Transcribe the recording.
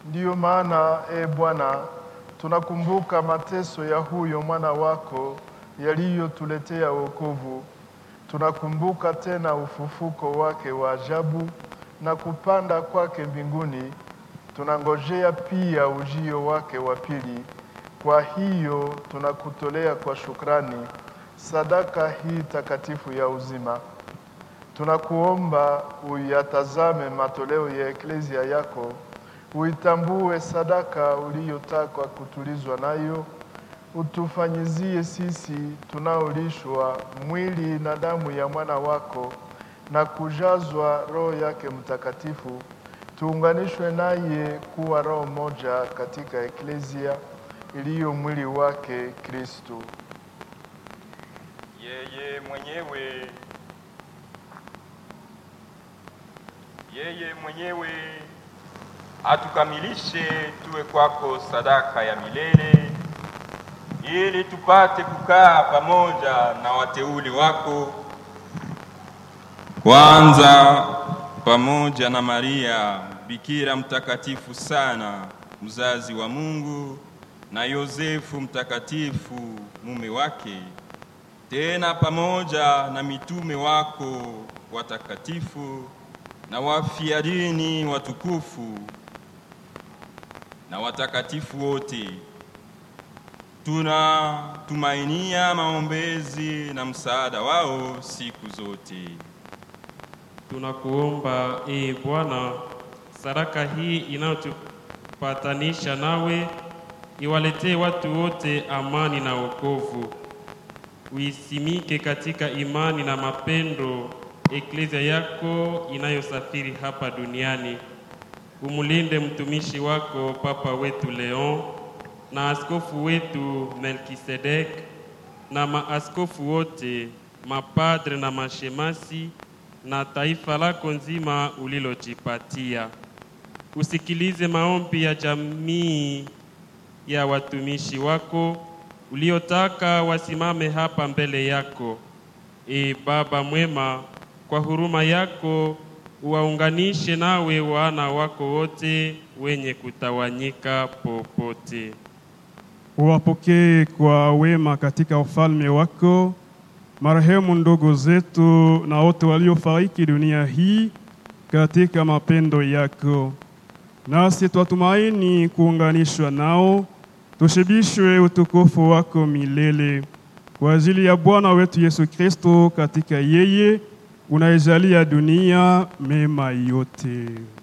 Ndiyo maana e Bwana, tunakumbuka mateso ya huyo mwana wako yaliyotuletea wokovu. Tunakumbuka tena ufufuko wake wa ajabu na kupanda kwake mbinguni. Tunangojea pia ujio wake wa pili. Kwa hiyo tunakutolea kwa shukrani sadaka hii takatifu ya uzima. Tunakuomba uyatazame matoleo ya eklezia yako, uitambue sadaka uliyotaka kutulizwa nayo, utufanyizie sisi tunaolishwa mwili na damu ya mwana wako na kujazwa Roho yake Mtakatifu, tuunganishwe naye kuwa roho moja katika eklezia iliyo mwili wake Kristo. Yeye mwenyewe yeye mwenyewe atukamilishe tuwe kwako sadaka ya milele, ili tupate kukaa pamoja na wateuli wako, kwanza pamoja na Maria Bikira mtakatifu sana, mzazi wa Mungu, na Yosefu mtakatifu mume wake, tena pamoja na mitume wako watakatifu na wafia dini watukufu na watakatifu wote. Tunatumainia maombezi na msaada wao siku zote. Tunakuomba ee Bwana, sadaka hii inayotupatanisha nawe iwaletee watu wote amani na wokovu. Uisimike katika imani na mapendo eklezia yako inayosafiri hapa duniani. Umulinde mtumishi wako Papa wetu Leon na askofu wetu Melkisedek na maaskofu wote, mapadre na mashemasi na taifa lako nzima ulilojipatia. Usikilize maombi ya jamii ya watumishi wako uliotaka wasimame hapa mbele yako. E Baba mwema, kwa huruma yako uwaunganishe nawe wana wako wote wenye kutawanyika popote. Uwapokee kwa wema katika ufalme wako marehemu ndugu zetu na wote waliofariki dunia hii katika mapendo yako, nasi twatumaini kuunganishwa nao, tushibishwe utukufu wako milele kwa ajili ya Bwana wetu Yesu Kristo, katika yeye unaijalia dunia mema yote.